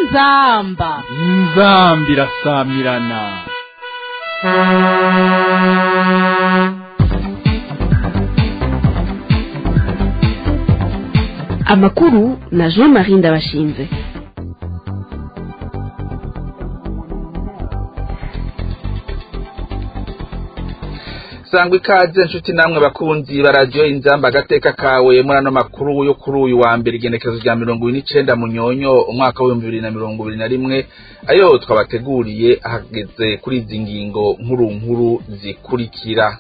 inzamba inzambi irasamirana amakuru na jean marie ndabashinze sangwa ikaze nshuti namwe bakunzi baradiyo inzamba agateka kawe muri ano makuru yo kuri uyu wa mbere igenekerezo rya mirongo ine n'icenda munyonyo umwaka w'ibihumbi bibiri na mirongo ibiri na rimwe ayo twabateguriye ahageze kuri izi ngingo nkuru nkuru zikurikira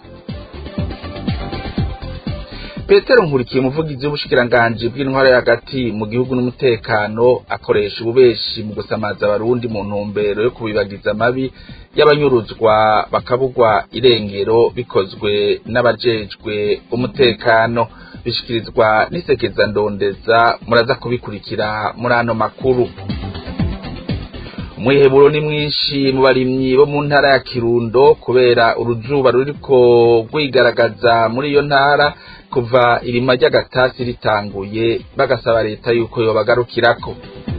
petero nkurikiye umuvugizi w'ubushikiranganji bw'intwara yo hagati mu gihugu n'umutekano akoresha ububeshi mu gusamaza abarundi mu ntumbero yo kubibagiza amabi y'abanyuruzwa bakabugwa irengero bikozwe n'abajejwe umutekano bishikirizwa n'isekeza ndondeza muraza kubikurikira muri ano makuru umwiheburo ni mwinshi mu barimyi bo mu ntara ya kirundo kubera uruzuba ruriko rwigaragaza muri iyo ntara kuva irima ry'agatasi ritanguye bagasaba leta yuko yobagarukirako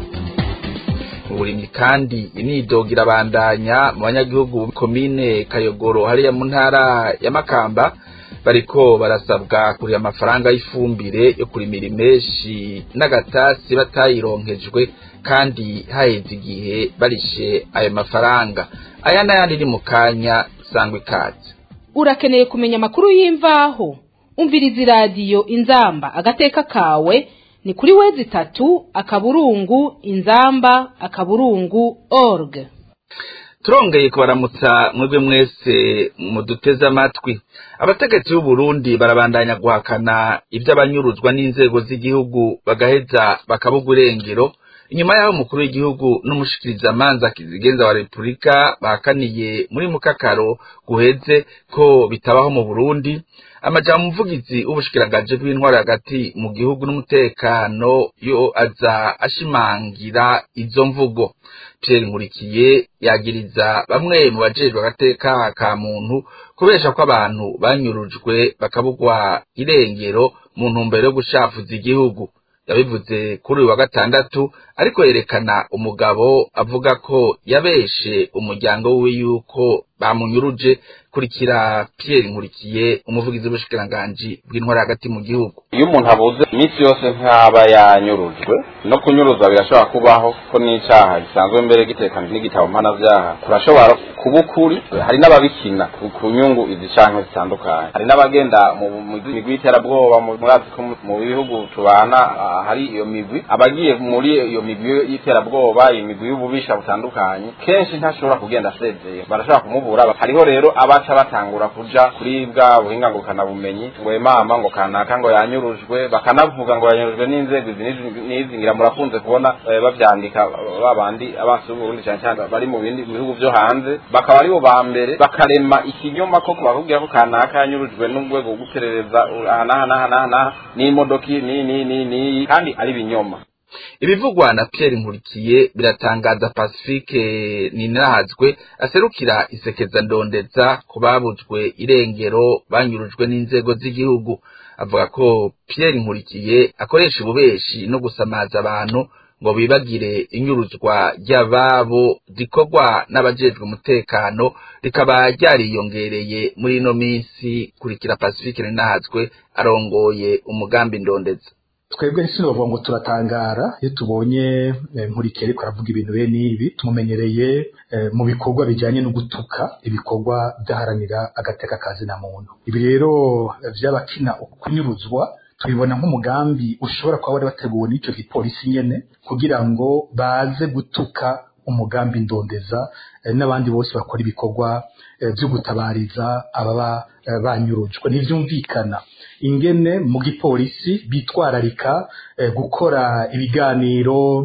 uburimyi kandi imyidogo irabandanya mu banyagihugu komine kayogoro hariya mu ntara ya makamba bariko barasabwa kuriha amafaranga y'ifumbire yo kurimira imeshi n'agatasi batayironkejwe kandi haheze igihe barishe ayo mafaranga aya n'ayandi ni mu kanya sangwa ikaze urakeneye kumenya amakuru y'imvaho umviriza iradiyo inzamba agateka kawe ni kuri wezi itatu akaburungu inzamba akaburungu org turongeye kubaramutsa mwebwe mwese muduteze amatwi abategetsi b'u Burundi barabandanya guhakana iby'abanyuruzwa n'inzego z'igihugu bagaheza bakabugwa irengero inyuma y'aho umukuru w'igihugu n'umushikirizamanza kizigenza wa repubulika bahakaniye muri mukakaro guheze ko bitabaho mu burundi amajambo umuvugizi w'ubushikiranganji bw'intwari hagati mu gihugu n'umutekano yo aza ashimangira izo mvugo Pierre Nkurikiye yagiriza bamwe mu bajejwe agateka ka muntu kubesha ko abantu banyurujwe bakabugwa irengero mu ntumbero yo gushafuza igihugu yabivuze kuri uyu wa gatandatu ariko yerekana umugabo avuga ko yabeshe umuryango wiwe yuko bamunyuruje kurikira Pierre Nkurikiye umuvugizi w'ubushikiranganji bw'intwari hagati mu gihugu iyo umuntu abuze iminsi yose nk'aba yanyurujwe no kunyuruzwa birashobora kubaho ko n'icyaha gisanzwe mbere gitekanije n'igitabo mpanavyaha kurashobora kuba ukuri hari n'ababikina ku nyungu izi canke zitandukanye hari n'abagenda mu migwi y'iterabwoba murazi ko mu bihugu tubana hari iyo migwi abagiye muri iyo migwi y'iterabwoba iyo migwi y'ububisha butandukanye kenshi ntashobora kugenda asezeye barashobora kumubura hariho rero abaca batangura kuja kuri bwa buhinga ngurukana bumenyi ngo mama ngo kanaka ngo yanyurujwe bakanavuga ngo yanyurujwe n'inzego izi n'izi ngira murakunze kubona bavyandika babandi abansi b'uburundi cyane cyane bari mu bindi bihugu vyo hanze bakaba aribo ba mbere bakarema ikinyoma ko bakubwira ko kanaka yanyurujwe n'urwego rwo guperereza aha n'aha n'aha n'aha n'aha n'imodoki ni ni ni ni kandi ari binyoma ibivugwa na Pierre Nkurikiye biratangaza Pacifique Ninahazwe aserukira isekeza ndondeza ku babujwe irengero banyurujwe n'inzego z'igihugu avuga ko Pierre Nkurikiye akoresha ububeshi no gusamaza abantu ngo bibagire inyuruzwa ry'ababo rikorwa n'abajejwe umutekano rikaba ryariyongereye muri ino minsi kurikira Pacifique Ninahazwe arongoye umugambi ndondeza twebwe sinovuga ngo turatangara iyo tubonye nkurikeye ariko aravuga ibintu bene ibi tumumenyereye mu bikorwa bijyanye no gutuka ibikorwa byaharanira agateka kazi na muntu ibi rero by'abakina kunyuruzwa tubibona nk'umugambi ushobora kuba wari wateguwe n'icyo gipolisi nyene kugira ngo baze gutuka umugambi ndondeza n'abandi bose bakora ibikorwa byo gutabariza ababa banyurujwe ntibyumvikana ingene mu gipolisi bitwararika gukora ibiganiro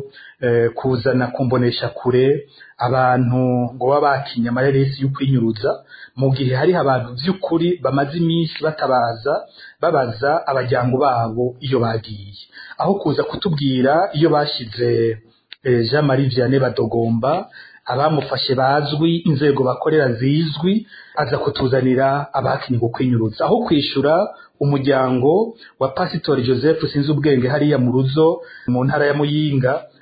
kuzana kumbonesha kure abantu ngo baba bakinya amareresi yo kwinyuruza mu gihe hariho abantu by'ukuri bamaze iminsi batabaza babaza abajyango babo iyo bagiye aho kuza kutubwira iyo bashize jean marie vianney badogomba abamufashe bazwi inzego bakorera zizwi aza kutuzanira abakinnyi ngo kwinyuruza aho kwishyura umuryango wa pasitori joseph sinzi ubwenge hariya mu ruzo mu ntara ya muyinga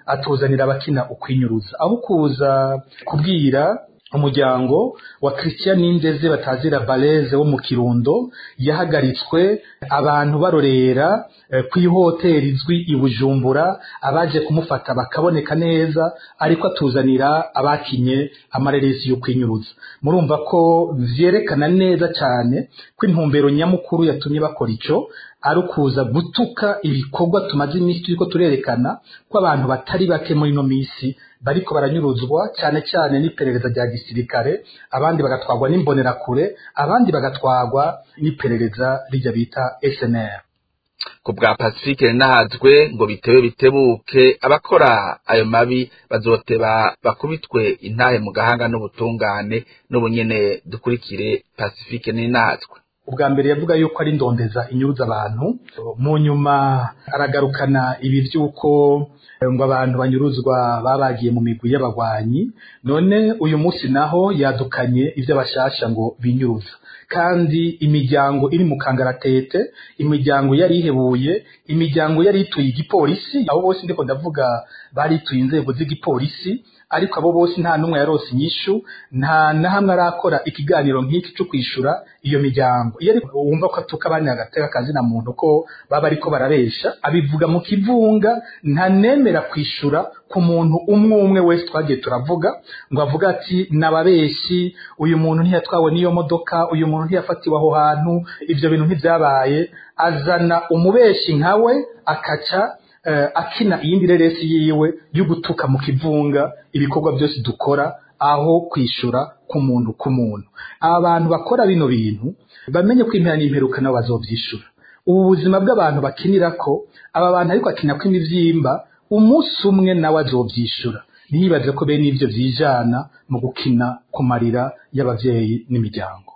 atuzanira abakina ukwinyuruza aho kuza kubwira umuryango wa Christian Nindeze batazira Baleze wo mu Kirundo yahagaritswe abantu barorera eh, ku ihoteli izwi i Bujumbura abaje kumufata bakaboneka neza ariko atuzanira abakinye amareresi yo kwinyuruza murumva ko vyerekana neza cyane ko intumbero nyamukuru yatumye bakora ico ari ukuza gutuka ibikorwa tumaze iminsi turiko turerekana ko abantu batari bake muri ino minsi bariko baranyuruzwa cyane cyane n'iperereza rya gisirikare abandi bagatwagwa n'imbonerakure abandi bagatwagwa n'iperereza rijya bita SNR ku bwa pacifique nahazwe ngo bitewe bitebuke abakora ayo mabi bazoteba bakubitwe intahe mu gahanga n'ubutungane n'ubunyene dukurikire pacifique ninahazwe ubwa mbere yavuga yuko ari ndondeza inyuruza abantu mu nyuma aragarukana ibi by'uko ngo abantu banyuruzwa babagiye mu migwi y'abagwanyi none uyu munsi naho yadukanye ibyo bashasha ngo binyuruza kandi imiryango iri mu kangaratete imiryango yari ihebuye imiryango yari ituye igipolisi abo bose ndiko ndavuga barituye inzego z'igipolisi ariko abo bose nta n'umwe yarose inyishu nta na hamwe arakora ikiganiro nk'iki cyo kwishura iyo miryango iyo ariko wumva ko atuka abandi agateka akazina muntu ko baba ariko barabesha abivuga mu kivunga ntanemera kwishura ku muntu umwe umwe wese twagiye turavuga ngo avuga ati nababeshi uyu muntu ntiyatwawe n'iyo modoka uyu muntu ntiyafatiwe aho hantu ibyo bintu ntibyabaye azana umubeshi nkawe akaca akina iyindi reresi yiwe yo gutuka mu kivunga ibikorwa byose dukora aho kwishura ku muntu ku muntu aba bantu bakora bino bintu bamenye ko impera n'imperuka nabo bazobyishura ubu buzima bw'abantu bakinira ko aba bantu ariko akina ko imibyimba umunsi umwe nawe azobyishura ntiyibaze ko bene ibyo byijana mu gukina ku marira y'ababyeyi n'imiryango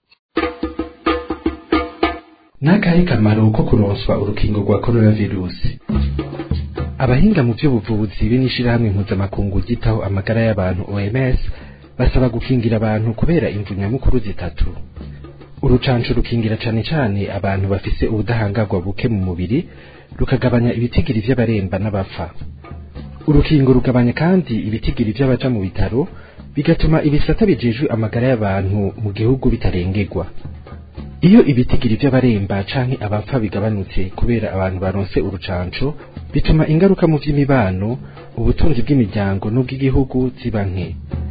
n'akahe kamaro ko kuronswa urukingo rwa coronavirusi abahinga mu by'ubuvuzi be n'ishirahamwe mpuzamakungu ryitaho amagara y'abantu OMS basaba gukingira abantu kubera imvu nyamukuru zitatu urucanco rukingira cane cane abantu bafise ubudahangarwa buke mu mubiri rukagabanya ibitigiri vy'abaremba n'abapfa urukingo rugabanya kandi ibitigiri vy'abaja mu bitaro bigatuma ibisata bijejwe amagara y'abantu mu gihugu bitarengerwa iyo ibitigiri by'abaremba canke abapfa bigabanutse kubera abantu baronse urucanco bituma ingaruka mu vy'imibano ubutunzi bw'imiryango n'ubw'igihugu ziba nke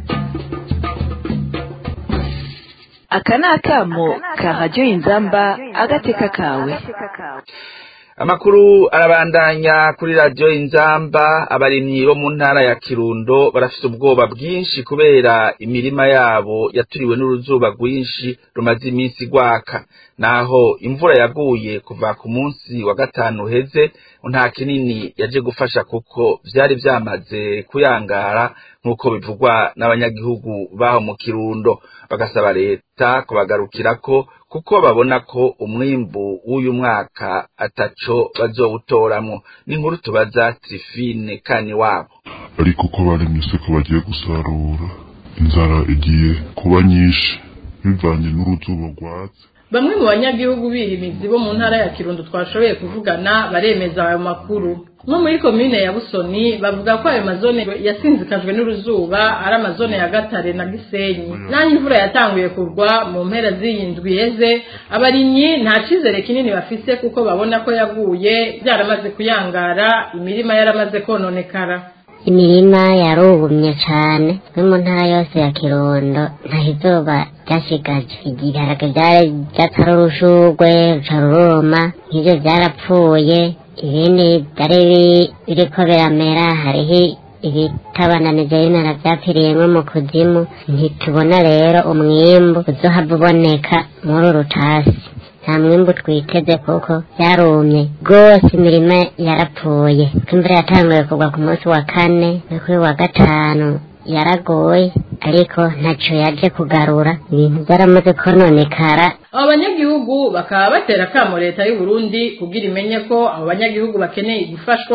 aka ni akamo ka radiyo inzamba agateka kawe amakuru arabandanya kuri radiyo inzamba abarimyi bo mu ntara ya kirundo barafite ubwoba bwinshi kubera imirima yabo yaturiwe n'uruzuba rwinshi rumaze iminsi gwaka naho imvura yaguye kuva ku munsi wa gatanu uheze nta kinini yaje gufasha kuko vyari vyamaze kuyangara nk'uko bivugwa n'abanyagihugu baho mu kirundo bagasaba leta kubagarukirako kuko babona ko umwimbu w'uyu mwaka ataco bazowutoramwo n'inkuru tubaza Trifine kani wabo ariko ko baremye ko bagiye gusarura inzara igiye kuba nyinshi bivanye n'uruzuba rwatse bamwe mu banyagihugu birimizi bo mu ntara ya kirundo twashoboye kuvugana baremeza ayo makuru nko muri komine ya busoni bavuga ko ayo mazone yasinzikajwe n'uruzuba ari amazone ya gatare na gisenyi naho imvura yatanguye kugwa mu mpera z'iyi ndwi iheze abarimyi nta cyizere kinini bafise kuko babona ko yaguye byaramaze kuyangara imirima yaramaze kononekara imirima yarubumye cyane no mu ntara yose ya kirundo nta izuba ryashigaje ibiharage byari byatari urushugwe ruca ruruma nk'ibyo byarapfuye ibindi byari biriko biramera hariho ibitabananije bimera byapfiriyemo mu kuzimu ntitubona rero umwimbu uzohava uboneka muri uru rutasi nta mwimbu twiteze kuko yarumye rwose imirima yarapfuye imvura yatanguye kugwa ku munsi wa kane no kuri wa gatanu yaragoye ariko ntacyo yaje kugarura ibintu byaramaze kononekara abo banyagihugu bakaba batera akamo leta y'u Burundi kugira imenye ko abo banyagihugu bakeneye gufashwa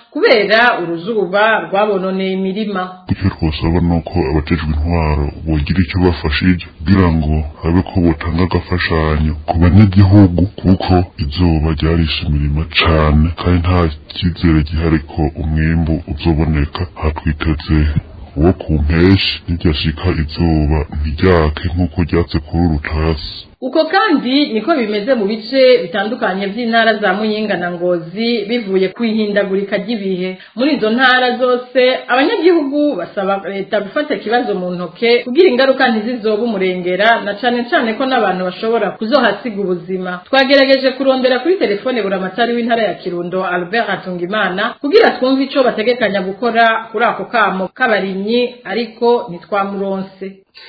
kubera uruzuba rwabononeye imirima icyo twasaba ni uko abajejwe intwaro bogira icyo bafashije kugira ngo habe ko botanga agafashanyo ku banyagihugu kuko izuba ryarishe imirima cane kandi nta cyizere gihari ko umwimbu uzoboneka hatwiteze uwo ku mpeshi ntiryashika izuba ntiryake nk'uko ryatse kuri urutasi uko kandi niko bimeze mu bice bitandukanye by'intara za muyinga na ngozi bivuye ku ihindagurika ry'ibihe muri izo ntara zose abanyagihugu basaba leta gufata ikibazo mu ntoke kugira ingaruka ntizizobe umurengera na cane cane ko n'abantu bashobora kuzohasiga ubuzima twagerageje kurondera kuri telefone buramatari w'intara ya kirundo albert hatungimana kugira twumve ico bategekanya gukora kuri ako kamo k'abarimyi ariko ntitwamuronse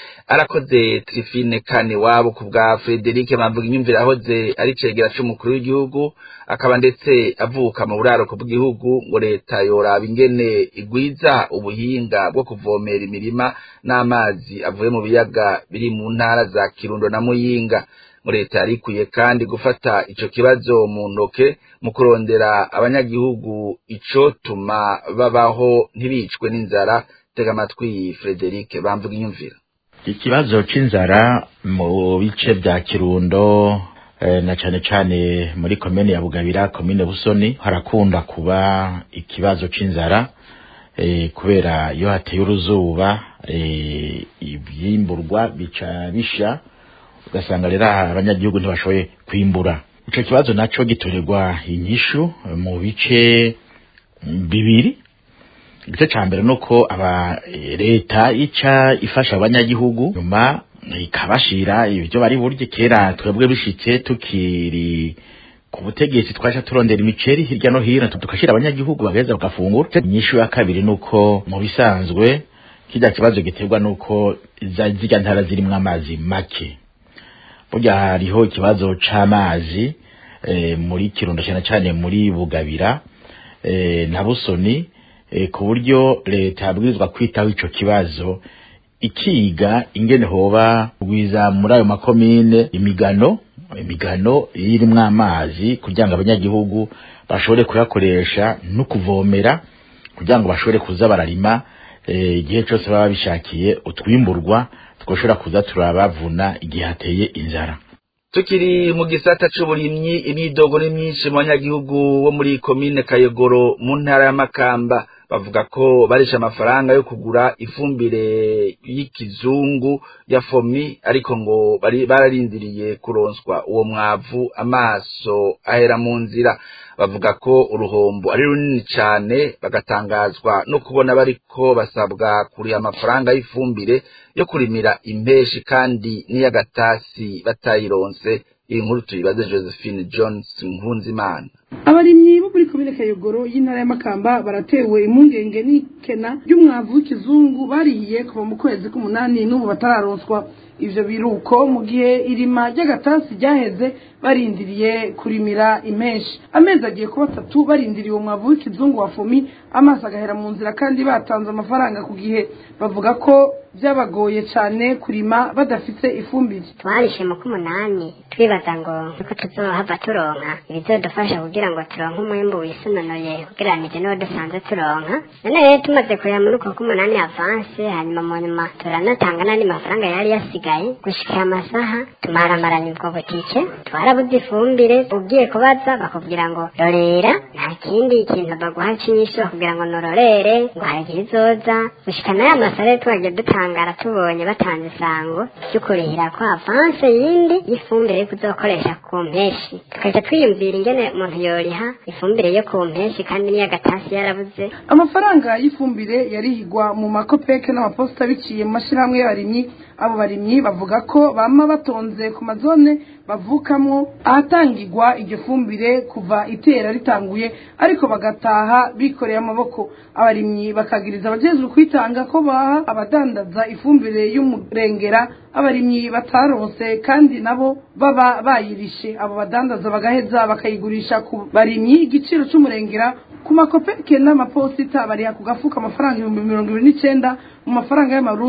arakoze trifine kane wabo ku bwa Frederic Mamvuga inyumvira ahoze ari cegera c'umukuru w'igihugu akaba ndetse avuka mu buraruko bw'igihugu ngo leta yoraba ingene igwiza ubuhinga bwo kuvomera imirima n'amazi avuye mu biyaga biri mu ntara za Kirundo na Muyinga ngo leta yarikuye kandi gufata ico kibazo mu ntoke mu kurondera abanyagihugu ico tuma babaho ntibicwe n'inzara tega amatwi Frederic Bamvuga inyumvira ikibazo c'inzara mu bice bya kirundo eh, na cane cane muri komine ya bugabira komine busoni harakunda kuba ikibazo c'inzara eh, kubera iyo hateye uruzuba eh, ivyimburwa bica bisha ugasanga rero abanyagihugu ntibashoboye kwimbura ico kibazo naco gitorerwa inyishu mu bice bibiri igice ca mbere nuko aba leta ica ifasha abanyagihugu nyuma ikabashira ibyo bari burye kera twebwe bishitse tukiri ku butegetsi twaje turondera imiceri hirya no hino tukashira abanyagihugu bagaheza bagafungura inyishu ya kabiri nuko mu bisanzwe kijya kibazo giterwa nuko zirya ntara zirimwo amazi make burya hariho ikibazo c'amazi e, muri kirundo cyane cyane muri bugabira e, na busoni ku buryo leta yabwirizwa kwitaho ico kibazo ikiga ingene hoba rwiza muri ayo makomine imigano imigano irimwo amazi kugira ngo abanyagihugu bashobore kuyakoresha no kuvomera kugira ngo bashobore kuza bararima igihe cyose baba bishakiye utwimburwa twoshobora kuza turabavuna igihe hateye inzara tukiri mu gisata c'uburimyi imyidogo ni myinshi mu banyagihugu bo muri komine kayogoro mu ntara ya makamba bavuga ko barisha amafaranga yo kugura ifumbire y'ikizungu ya fomi ariko ngo bari bararindiriye kuronswa uwo mwavu amaso ahera mu nzira bavuga ko uruhombo ari runini cyane bagatangazwa no kubona bariko basabwa kuriha amafaranga y'ifumbire yo kurimira impeshi kandi n'iy'agatasi batayironse iyi nkuru tuyibaze josephine jones nkunzimana abarimyi bo muri komine kayogoro y'intara y'amakamba baratewe impungenge n'ikena ry'umwavu w'ikizungu barihiye kuva mu kwezi k'umunani n'ubu batararonswa ivyo biruko mu gihe irima ry'agatasi ryaheze barindiriye kurimira impeshi amezi agiye kuba atatu barindiriye uwo mwavu w'ikizungu wa fomi amaso agahera mu nzira kandi batanze amafaranga ku gihe bavuga ko byabagoye cyane kurima badafite ifumbire twarishe mu k'umunani twibaza ngo nuko tuzohava turonka ibizodufasha kugira ngo turonke umwimbu wisunonoye ugereranije n'uwo dusanzwe turonka none rero tumaze kureba muri uko k'umunani avanse hanyuma mu nyuma turanatanga n'andi mafaranga yari yasigaye gushika amasaha tumaramaranya ubwo butike twarabuze ifumbire ugiye kubaza bakubwira ngo rorera nta kindi kintu baguha c'inyishu kugira ngo nororere ngo hari igihe izoza gushika n'aya masare twagiye dutangara tubonye batanze isango ryo kurihira ko avanse yindi y'ifumbire yo kuzokoresha ku mpeshi tukaja twiyumvira ingene umuntu yoriha ifumbire yo ku mpeshi kandi n'iy'agatasi yarabuze amafaranga y'ifumbire yarihigwa mu makopeke n'amaposita biciye mu mashyirahamwe y'abarimyi abo barimyi bavuga ko bama batonze ku mazone bavukamwo ahatangirwa iryo fumbire kuva itera ritanguye ariko bagataha bikoreye amaboko abarimyi bakagiriza abajejwe kwitanga ko baha abadandaza ifumbire y'umurengera abarimyi bataronse kandi nabo baba bayirishe abo badandaza bagaheza bakayigurisha ku barimyi igiciro c'umurengera ku makopeke n'amaposita bariha ku gafuka amafaranga ibihumbi mirongo ibiri n'icenda mu mafaranga y'amarundi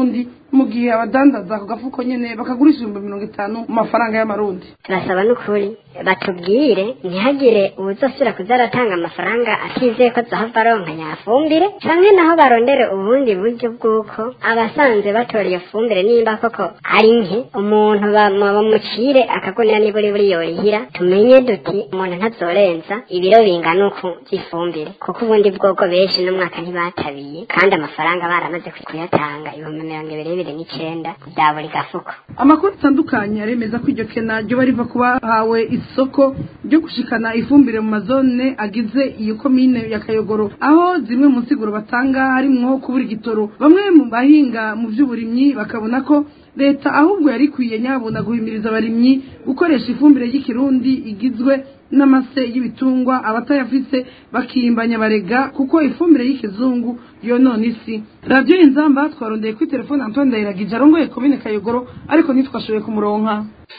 mu gihe abadandaza ako gafuko nyene bakagurisha ibihumbi mirongo itanu mu mafaranga y'amarundi turasaba n'ukuri batubwire ntihagire uwuzosubira kuza aratanga amafaranga atizeye ko azohava aronka nyafumbire canke naho barondere ubundi buryo bw'uko abasanzwe batora iyo fumbire nimba koko ari nke umuntu bamucire akagunira niburi buri yorihira tumenye duti umuntu ntazorenza ibiro bingana uku by'ifumbire kuko ubundi bwoko benshi n'umwaka ntibatabiye kandi amafaranga baramaze kuyatanga ibihumbi mirongo ibiri bibiri n'icenda bya buri gafuko amakuru atandukanye aremeza ko iryo kena ryoba riva kuba hawe isoko ryo gushikana ifumbire mu mazone agize iyo komine ya kayogoro aho zimwe mu nsiguro batanga harimwo kubura igitoro bamwe mu bahinga mu by'uburimyi bakabona ko leta ahubwo yari ikwiye nyabuna guhimiriza abarimyi gukoresha ifumbire y'ikirundi igizwe n'amase y'ibitungwa abatayafise bakimbanya barega kuko ifumbire y'ikizungu yonona isi radiyo inzamba twarondeye kuri telefone antoine ndayiragije arongoye komine kayogoro ariko ntitwashoboye kumuronka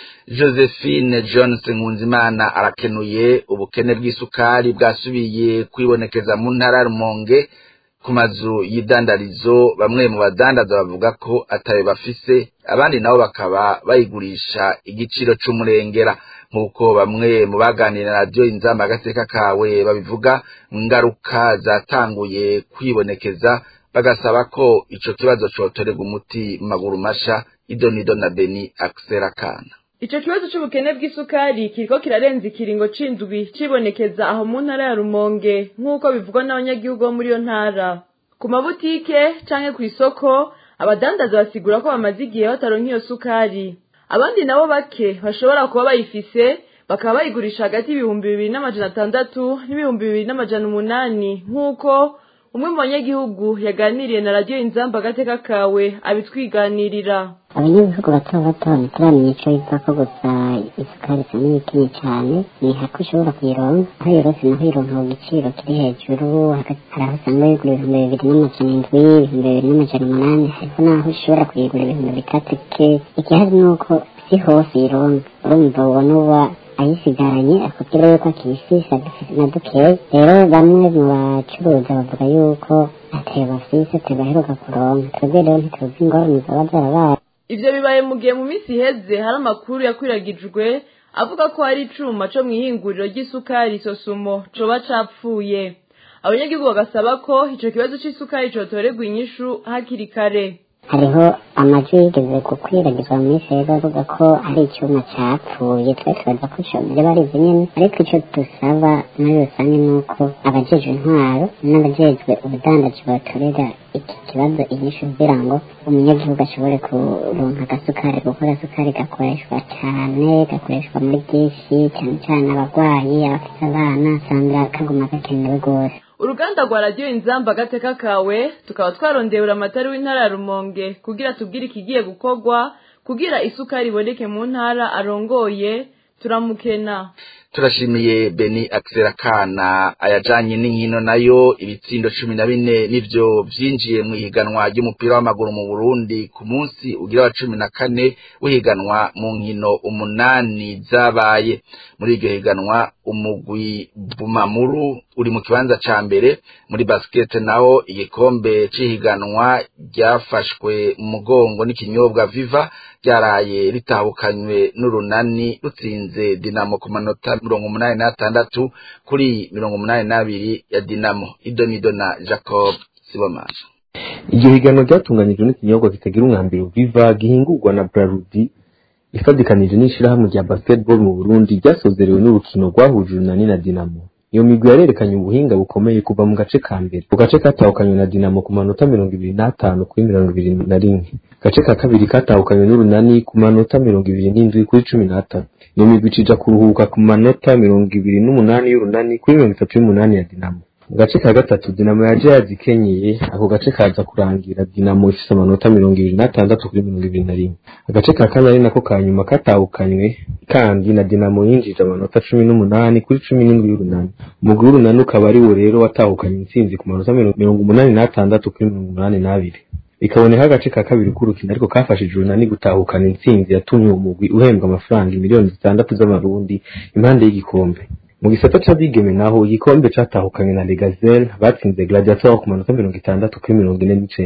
josephine johnson nkunzimana arakenuye ubukene bw'isukari bwasubiye kwibonekeza mu ntara ya rumonge ku mazu y'idandarizo bamwe mu badandaza bavuga ko atayo bafise abandi nabo bakaba bayigurisha igiciro c'umurengera nk'uko bamwe mu baganira na radiyo inzamba agateka kawe babivuga ingaruka zatanguye kwibonekeza bagasaba ko ico kibazo cotorerwa umuti mu maguru masha idonido na beni akisera kana Ico kibazo c'ubukene bw'isukari kiriko kirarenza ikiringo c'indwi cibonekeza aho mu ntara ya Rumonge nk'uko bivugwa n'abanyagihugu bo muri iyo ntara. Ku mabutike canke kw'isoko abadandaza basigura ko bamaze igihe bataronka iyo sukari. Abandi nabo bake bashobora kuba bayifise bakaba bayigurisha hagati y'ibihumbi bibiri n'amajana atandatu n'ibihumbi bibiri n'amajana umunani nk'uko umwe mu banyagihugu yaganiriye na radiyo inzamba agateka kawe abitwiganirira abanyagihugu bato bato ntituramenya ico biva ko gusa isukari isa n'iyikenye cane ni hako ushobora kuyironka aho yorose naho ironka ku giciro kiri hejuru hari aho usanga yigura ibihumbi bibiri n'amajana indwi ibihumbi bibiri n'amajana umunani hariho n'aho ushobora kuyigura ibihumbi bitatike igihari ni uko si hose ironka urumva ubona uba ayisigaranye akubwira yuko akiyifise na dukeya rero bamwe mu bacuruza bavuga yuko atayo bafise atabaheruka kuronka twebwe rero ntituzi ingorane zoba zarabaye ivyo bibaye mu gihe mu minsi iheze hari amakuru yakwiragijwe avuga ko hari icuma co mw'ihinguriro ry'isukari sosumo coba capfuye abanyagihugu bagasaba ko ico kibazo c'isukari cotorerwa inyishu hakiri kare hariho amajwi yigeze gukwiragizwa mu minsi rero avuga ko ari icyuma cyapfuye twe tubaza ko byaba ari ibyo nyine ariko icyo dusaba muri rusange ni uko abajejwe intwaro n'abajejwe ubudandaji batorera iki kibazo inyishu kugira ngo umunyagihugu ashobore kuronka agasukari kuko agasukari gakoreshwa cyane gakoreshwa muri byinshi cyane cyane abarwayi abafite abana usanga kaguma gakenewe rwose uruganda rwa radiyo inzamba agateka kawe tukaba twarondeye uramatari w'intara ya rumonge kugira tubwire ikigiye gukorwa kugira isukari iboneke mu ntara arongoye turamukena turashimiye beni akisera kana ayajanye n'inkino nayo ibitsindo cumi na bine nivyo vyinjiye mu ihiganwa ry'umupira w'amaguru mu burundi ku munsi ugira wa cumi na kane w'ihiganwa mu nkino umunani zabaye muri iryo higanwa umugwi bumamuru uri mu kibanza ca mbere muri basket naho igikombe c'ihiganwa ryafashwe mu mugongo n'ikinyobwa viva ryaraye ritahukanywe n'urunani rutsinze dinamo ku manota mirongo umunani n'atandatu kuri mirongo umunani n'abiri ya dinamo idonido na jacob sibomana iryo higanwa ryatunganijwe n'ikinyobwa kitagira umwambiro viva gihingurwa na brarudi ifadikanije n'ishirahamwe rya basketball mu burundi ryasozerewe n'urukino rwahuje urunani na dinamo iyo migwi yarerekanye ubuhinga bukomeye kuva mu gace ka mbere ku gace katahukanywe na dinamo ku manota mirongo ibiri n'atanu kuri mirongo ibiri na rimwe gace ka kabiri katahukanywe n'urunani ku manota mirongo ibiri n'indwi kuri cumi n'atanu iyo migwi cija kuruhuka ku manota mirongo ibiri n'umunani y'urunani kuri mirongo itatu y'umunani ya dinamo mu gace ka gatatu dinamo yaje yazikenyeye ako gace kaza kurangira dinamo ifise amanota mirongo ibiri n'atandatu kuri mirongo ibiri na rimwe agace ka kane ari nako ka nyuma katahukanywe kandi na dinamo yinjije amanota cumi n'umunani kuri cumi n'indwi y'urunani umugwi w'urunani ukaba ari wo rero watahukanye intsinzi ku manota mirongo umunani n'atandatu kuri mirongo umunani n'abiri bikaboneka agace ka kabiri k'urukino ariko kafashije urunani gutahukana intsinzi yatumye uwo mugwi uhembwa amafaranga miliyoni zitandatu z'amarundi impande y'igikombe mu gisata c'abigeme naho igikombe catahukanywe na Legazel batsinze Gladiator ku manota mirongo itandatu kuri mirongo ine n'icenda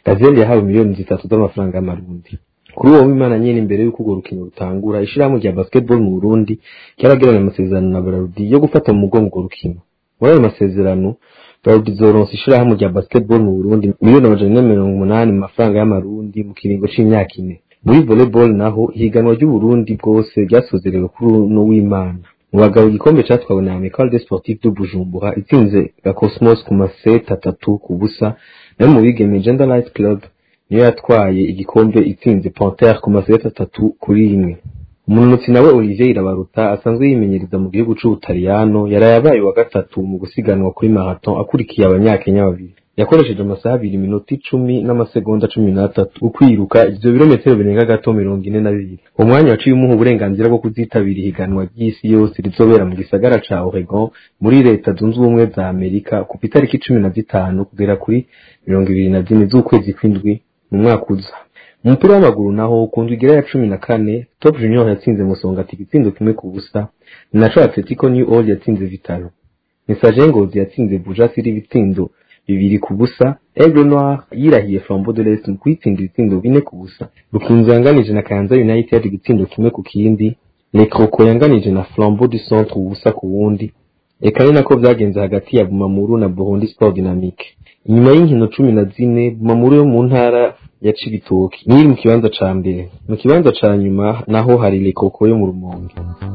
gazelle yahawe miliyoni zitatu z'amafaranga y'amarundi kuri uwo w'imana nyene imbere y'uko urwo rukino rutangura ishirahamwe rya basketball mu burundi ryaragiranye amasezerano na bararudi yo gufata mu mugongo urwo rukino muri ayo masezerano bararudi zoronsa ishirahamwe rya basketball mu burundi miliyoni amajana ane mirongo umunani mu mafaranga y'amarundi mu kiringo c'imyaka ine muri volleyball naho ihiganwa ry'uburundi bwose ryasozerewe kuri uno w'imana mu bagabo igikombe catwawe na Amical des Sportifs de Bujumbura itsinze ga Cosmos ku maseta atatu ku busa nayo mu bigeme Gender Light Club niyo yatwaye igikombe itsinze Panthère ku maseta atatu kuri rimwe umunutsi nawe Olivier Irabaruta asanzwe yimenyereza mu gihugu c'Ubutaliyano yaraye abaye wa gatatu mu gusiganwa kuri marathon akurikiye abanyakenya babiri yakoresheje amasaha abiri iminota icumi n'amasegonda cumi n'atatu ukwiruka ivyo birometero birenga gato mirongo ine na bibiri uwo mwanya waciye umuha uburenganzira bwo kuzitabira ihiganwa ry'isi yose rizobera mu gisagara ca Oregon muri leta zunze ubumwe za Amerika kuva itariki cumi na zitanu kugera kuri mirongo ibiri na zine z'ukwezi kw'indwi mu mwaka uza mu mupira w'amaguru naho ku ndwi igira ya cumi na kane top junior yatsinze musongati igitsindo kimwe ku busa ni naco atletico new old yatsinze vitalo message ngozi yatsinze buja siri ibitsindo bibiri ku busa aigle noir yirahiye flambeau de l'est mu kwitsinda ibitsindo bine ku busa rukinzo yanganije na kayanza united igitsindo kimwe ku kindi lekroko yanganije na flambeau du centre ubusa ku wundi eka ni nako vyagenze hagati ya bumamuru na burundi sport dynamique inyuma y'inkino cumi na zine bumamuru yo mu ntara ya cibitoki niyo iri mu kibanza ca mbere mu kibanza ca nyuma naho hari lekoko yo mu rumonge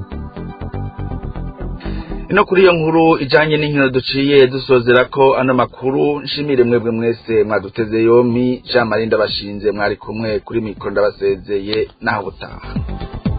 ino kuri iyo nkuru ijanye n'inkino duciye dusozera ko ano makuru nshimire mwebwe mwese mwaduteze yompi jean marie ndabashinze mwari kumwe kuri mikoro ndabasezeye naho butaha